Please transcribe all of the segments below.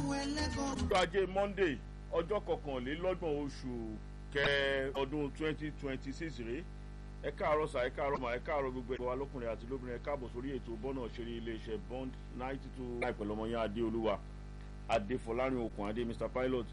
ọjọ́ ajé monday ọjọ́ kọkànlélọ́gbọ̀n oṣù kẹ ọdún twenty twenty six rèé ẹ káàárọ̀ sà ẹ káàárọ̀ mà ẹ káàárọ̀ gbogbo ẹ̀gbọ́n wa lọ́kùnrin àti lóbìnrin ẹ káàbọ̀ sórí ètò bọ́nà ṣeré iléeṣẹ́ bond ninety two láìpẹ́ lọ́mọ yẹn adéolúwa adéfọlárin okùn adé mr pilot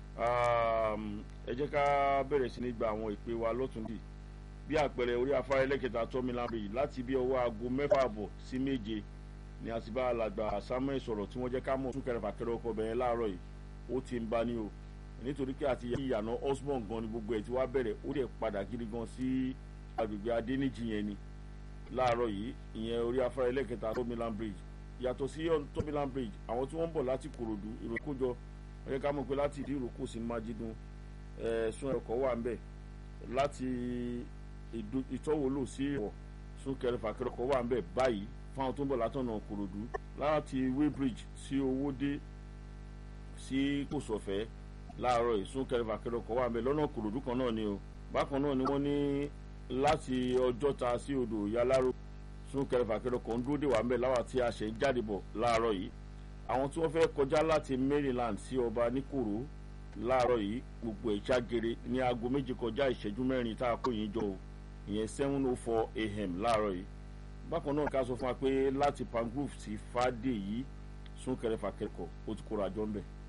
ẹ jẹ́ ká bẹ̀rẹ̀ sí ní gba àwọn ìpè wa lọ́tùndì bí àpẹẹrẹ orí afárá ẹlẹ́kẹta tọ́mìlán bridge láti bí ọwọ́ aago mẹ́fà àbọ̀ sí méje ni a ti bá alàgbà samuel sọ̀rọ̀ tí wọ́n jẹ́ ká mọ̀ súnkẹrẹ fàkẹrẹ ọkọ̀ bẹ̀rẹ̀ láàárọ̀ yìí ó ti ń bá ní o nítorí pé àti ìyànà osborn gan ni gbogbo ẹ̀ ti wá bẹ̀rẹ̀ ó dẹ̀ padà gidi gan sí agbègbè adéníjì yẹn ni láàárọ̀ yìí ìyẹn orí afárá ẹlẹ́kẹta tọ́mìlán bridge yàtọ̀ sí tọ́mìlán bridge àwọn tí wọ́n ń bọ̀ láti kòròdú ìròkójọ ọ̀yẹ́ ká mọ̀ pé láti ìdí ìrókò sí májídùn ẹ̀ẹ́sùn ẹ̀kọ́ wà ń bẹ̀ láti ìtọ́wòlò sí ìwọ̀ súnkẹrẹ fàkẹrẹ ọkọ̀ wà ń bẹ̀ báyìí fáwọn tó ń bọ̀ látọ̀nà kòròdú láti weybridge sí owódé sí kòsọ̀fẹ́ láàárọ̀ yìí súnkẹrẹ fàkẹrẹ ọkọ̀ wà ń bẹ̀ lọ́nà kòròdú kan náà ni o bákan náà ni wọ́n ní láti ọjọ́ta sí odò yaláró súnkẹrẹ fàkẹrẹ ọkọ̀ ń dúró dè wà ń bẹ̀ láwa tí a ṣe ń jáde bọ̀ láàárọ̀ yìí àwọn tí wọ́n fẹ́ kọjá láti maryland sí ọba níkòrò láàárọ̀ yìí gbogbo ẹ̀ ṣàgèrè ní aago méje kọjá ìṣẹ́jú mẹ́rin tá a kó yín jọ o ìyẹn seven oh four a.m. láàárọ̀ yìí bákan náà ká sọ fún wa pé láti pangrove sí fàdé yìí súnkẹrẹ fàkẹrẹ kọ ó ti kóra jọ ń bẹ̀.